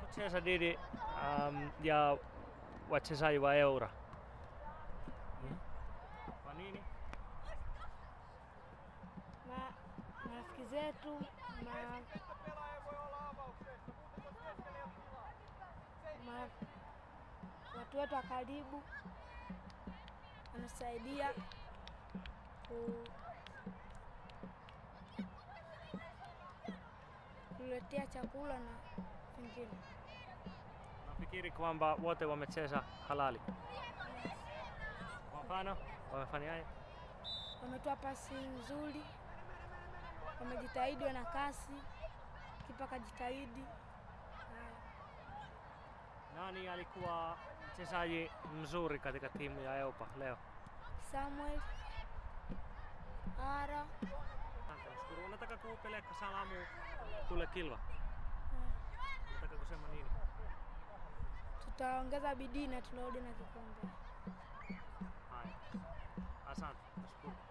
kucheza dhidi um, ya wachezaji wa Eura. Hmm? Kwa nini? Ma, marafiki zetu ma, ma, watu wetu wa karibu wanasaidia ku, kuletea chakula na vingine. Nafikiri kwamba wote wamecheza halali. Kwa mfano, wamefanyaje? Wametoa pasi nzuri, wamejitahidi, wana kasi, kipa kajitahidi. Haya. Nani alikuwa mchezaji mzuri katika timu ya Eopa leo? Samuel Ara Asante, nashukuru. Unataka kupeleka salamu kule Kilwa? Unataka kusema nini? tutaongeza bidii na tunarudi na kikombe. Haya, asante, nashukuru.